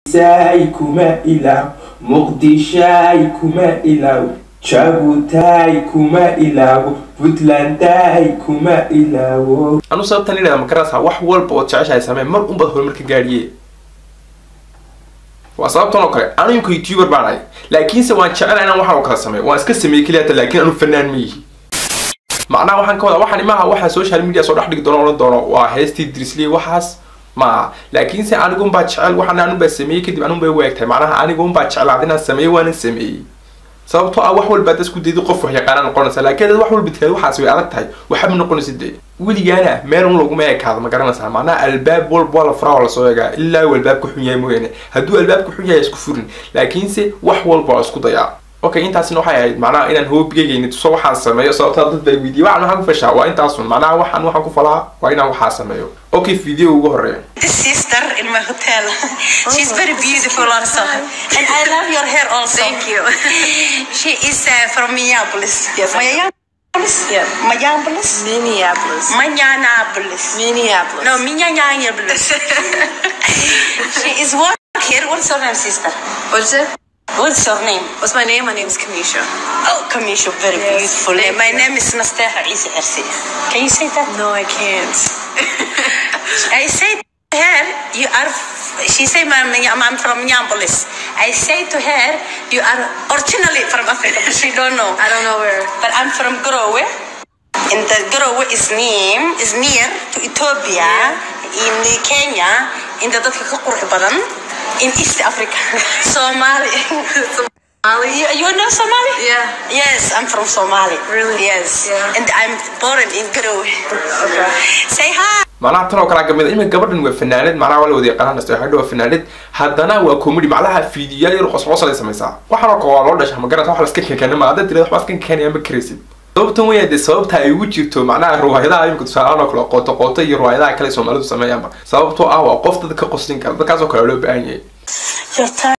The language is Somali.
say kuma ilaaw muqdishay kuma ilaaw jabutay kuma ilaawo puntlanday kuma ilaawo anu sababtan idhahda makarasa wax walba ood jeceshahay samee mar unbaad horumarka gaadhiye waa sababtan oo kale anu imka youtuber baan ahay laakiinse waan jecelahay inaan waxaan oo kala sameeyo waan iska sameeyey keliya hata laakiin anu fanaan ma yihi macnaha waxaan ka wadaa waxaan imaha waxaa social media soo dhex dhigi doono odhan doono waa heestii drisliy waxaas maaha laakiinse anigunbaa jecel waxaan anunbaa sameeyey kadib anunbay waagtahay macnaha anigunbaa jeclaad inaan sameeyo waanan sameeyey sababtoo ah wax walba ad isku daydo qof wax yaqaana noqonaysa laakiin dad wax walba tiraad waxaas way adag tahay waxba noqonaysa dee weligaana meel un laguma ekaado ma garanaysaa macnaha albaab walba waa la furaa waa lasoo egaa ilaa uu albaabka xun yahay mooyaane hadduu albaabka xun yahay isku furin laakiinse wax walba waa isku dayaa okay intaasina waxay ahayd macnaha inaan hoobigayga tuso waxaan sameeyo sababtaa dad baa weydiiyey waxaan waxaan ku fashaa waa intaasun macnaha waxaan waxaan ku falaa waa inaan waxaa sameeyo okay video ugu horeeya This sister in my hotel. She's very beautiful also. And I love your hair also. Thank you. She is uh, from Minneapolis. Yes. Minneapolis? Yeah. Minneapolis? Minneapolis. Minneapolis. Minneapolis. No, Minneapolis. she is working here. What's your name, sister? What's it? What's your name? What's my name? My name is Kamisha. Oh, Kamisha, very Yes, beautiful name. thank My you. name is Nasteha Isa Ersi. Can you say that? No, I can't. I say to her, you are. She say, "Ma'am, I'm from Minneapolis." I say to her, "You are originally from Africa," but she don't know. I don't know where. But I'm from Garowe. And the Garowe is name is near to Ethiopia in Kenya. In the dadka ka qurux badan in East Africa. Somali. Molly? you, you know Somali? Yeah. Yes, I'm from Somali. Really? Yes. Yeah. And I'm born in Garowe. Okay. Say hi. macnaha tan oo kalea kamid a imika gabadhan waa fanaanad macnaha waa la wada yaqaanaan nasteexadha waa fanaanad haddana waa comedy macnaha fiidiyaal yar qosqosalay samaysaa waxaan oo kale waa loo dhasha ma garanaysa wax laska kekena ma hadda tirada waxba iska kekenaya ma karaysid sababtan weyaa dee sababta ay ugu jirto macnaha riwaayadaha imika tusaalahaan oo kale qooto qooto iyo riwaayadaha kale soomaalidu sameeyaanba sababtoo ah waa qof dad ka qoslin kara dadkaas oo kale loo baahan yahay Your time.